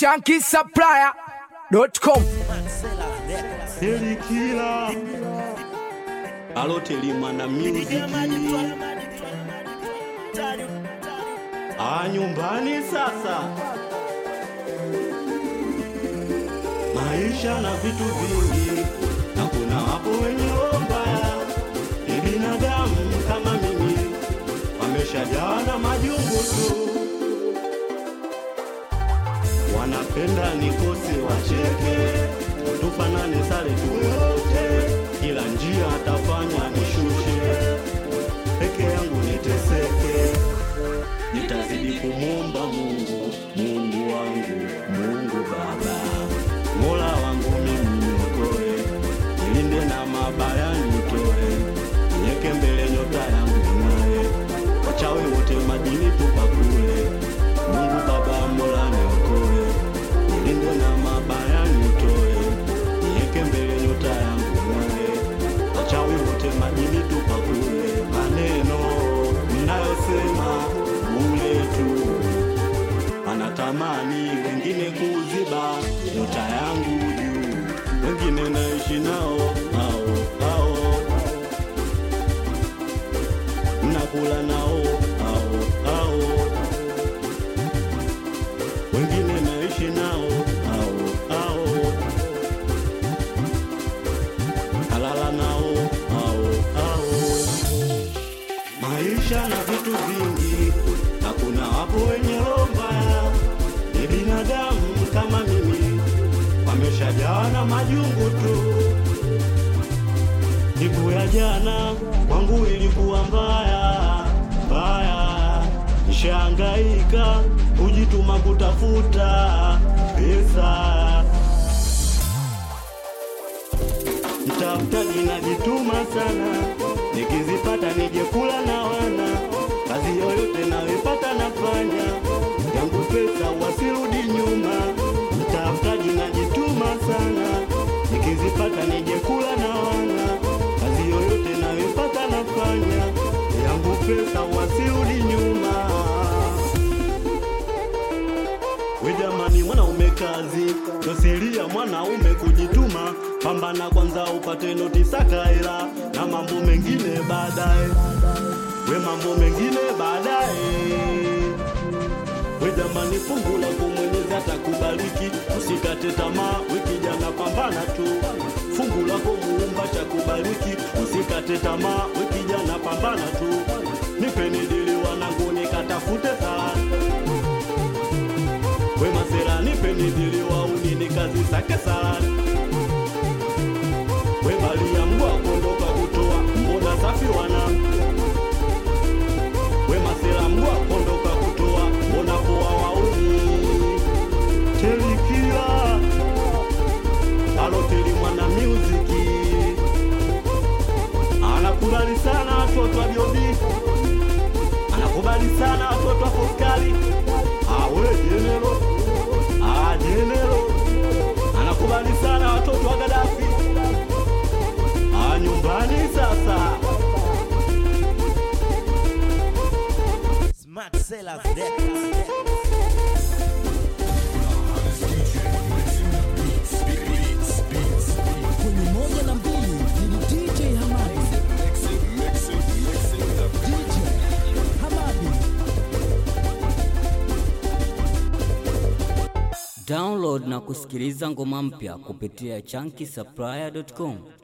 shankisupplier.com Selikila Aloteli mwana music Ah, nyumbani sasa maisha na vitu vingi na kuna wapo wenye roho mbaya ni binadamu kama mimi wameshajawa na majungu tu wanapenda nikose wacheke tufanane sare tuyote kila njia atafanya nishushe peke yangu niteseke nitazidi kumwomba mungu mungu wangu mungu baba mola wangu mimi niokoe nilinde na mabaya nitoe niweke mbele nyota yangu ing'ae wachawi wote madini tupakule mungu baba mola niokoe nilinde na mabaya nitoe niweke mbele nyota yangu ing'ae wachawi wote madini tupakule maneno mnayosema bure tu anatamani wengine kuziba nyota yangu juu, wengine naishi nao hao hao, nakula nao hao hao, wengine naishi nao hao hao, kalala nao hao hao maisha na vitu vingi, na kuna wapo wenye roho mbaya, ni binadamu kama mimi, wameshajawa na majungu tu. Siku ya jana kwangu ilikuwa mbaya mbaya, nishahangaika kujituma kutafuta pesa mtafutaji najituma sana, nikizipata nije kula na wana, kazi yoyote nayoipata nafanya, yangu pesa wasirudi nyuma. Mtafutaji najituma sana, nikizipata nije kula na wana, kazi yoyote nayoipata nafanya, yangu pesa wasirudi nyuma. We jamani, mwanaume kazi dosilia mwanaume kujituma, pambana kwanza upate noti saka hela na mambo mengine baadaye. We mambo mengine baadaye. We jamani, fungu lako Mwenyezi atakubariki, usikate tamaa, wiki jana pambana tu. Fungu lako Muumba chakubariki, usikate tamaa, wiki jana pambana tu. Nipeni dili wanangu nikatafute sana we masera nipeni dili wauni ni kazi sake sana we balia mbwa kondoka kutoa mbona safi wana we masera mbwa kondoka kutoa mbona poa wauni telikia aloteli mwana muziki anakubali sana watoto wa biobi anakubali sana watoto wa foskali awe jenero ah jenero anakubali sana watoto wa Gaddafi ah nyumbani sasa Smart Sellers Records. kwenye moja na mbili ni DJ Hamadi. DJ Hamadi. Download na kusikiliza ngoma mpya kupitia chunky